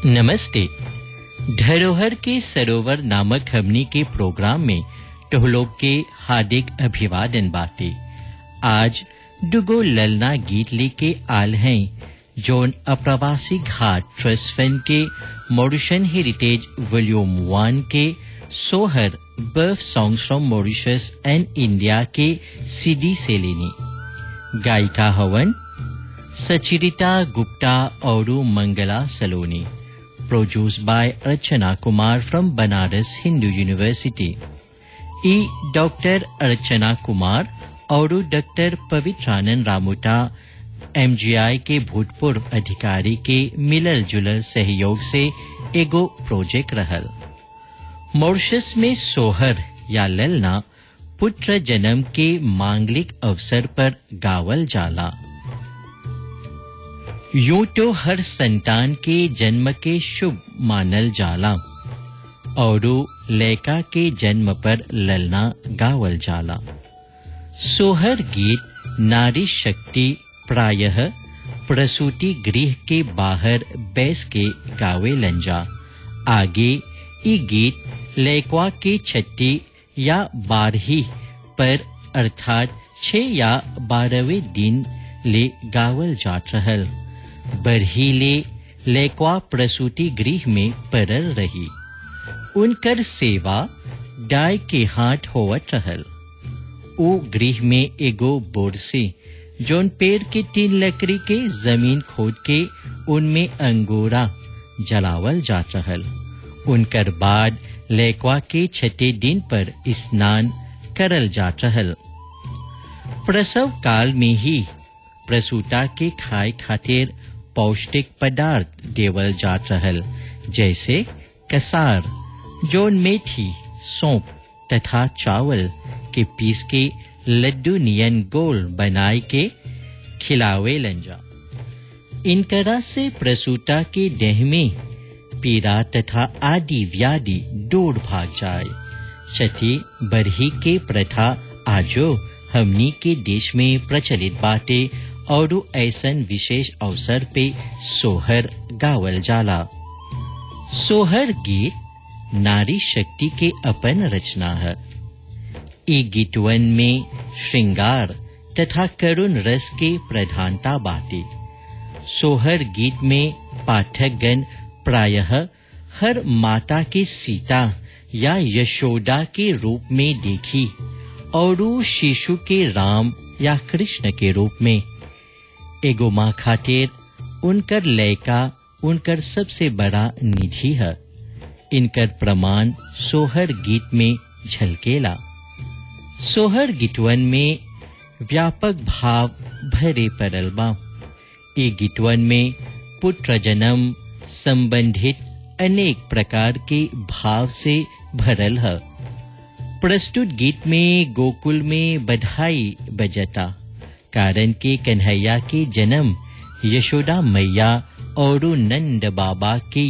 नमस्ते धरोहर के सरोवर नामक हमनी के प्रोग्राम में टोहलोग के हार्दिक अभिवादन बाटे आज दुगो ललना गीत लेके आल हैं जोन अप्रवासी घाट ट्रस्ट फंड के मॉरिशन हेरिटेज वॉल्यूम वन के सोहर birth songs from Mauritius and India के सीडी से लेने गायिका हवन सचिरिता गुप्ता और Mangla Saloni produce by Archana Kumar from Banaras Hindu university ई डॉक्टर अर्चना कुमार और डॉक्टर पवित्रानंद रामुटा एमजीआई के भूतपूर्व अधिकारी के मिलल जुलल सहयोग से एगो प्रोजेक्ट रहल मॉरिशस में सोहर या ललना पुत्र जन्म के मांगलिक अवसर पर गावल जाला यूं तो हर संतान के जन्म के शुभ मानल जाला और लैका के जन्म पर ललना गावल जाला सोहर गीत नारी शक्ति प्रायः प्रसूति गृह के बाहर बैस के गावे लंजा आगे ई गीत लैकवा के छठी या बारही पर अर्थात छह या बारहवें दिन ले गावल जात रहल बरहीले लैकवा प्रसूति गृह में परल रही उनकर सेवा डाय के हाथ होवत रहल ओ गृह में एगो बोर से जोन पेड़ के तीन लकड़ी के जमीन खोद के उनमें अंगोरा जलावल जात रहल उनकर बाद लैकवा के छठे दिन पर स्नान करल जात रहल प्रसव काल में ही प्रसूता के खाए खातिर पौष्टिक पदार्थ देवल जात रहल जैसे कसार जोन मेथी सौंप तथा चावल के पीस के लड्डू नियन गोल बनाए के खिलावे लंजा इनकरा से प्रसूता के देह में पीड़ा तथा आदि व्याधि दूर भाग जाए छठी बरही के प्रथा आजो हमनी के देश में प्रचलित बाटे और ऐसन विशेष अवसर पे सोहर गावल जाला सोहर गीत नारी शक्ति के अपन रचना है ई गीतवन में श्रृंगार तथा करुण रस के प्रधानता बाटे सोहर गीत में पाठकगण प्रायः हर माता के सीता या यशोदा के रूप में देखी और शिशु के राम या कृष्ण के रूप में एगो माँ खातिर उनकर लयका उनकर सबसे बड़ा निधि है इनकर प्रमाण सोहर गीत में झलकेला सोहर गीतवन में व्यापक भाव भरे पड़ल बा ए गीतवन में पुत्र जन्म संबंधित अनेक प्रकार के भाव से भरल है प्रस्तुत गीत में गोकुल में बधाई बजता कारण के कन्हैया के जन्म यशोदा मैया और नंद बाबा के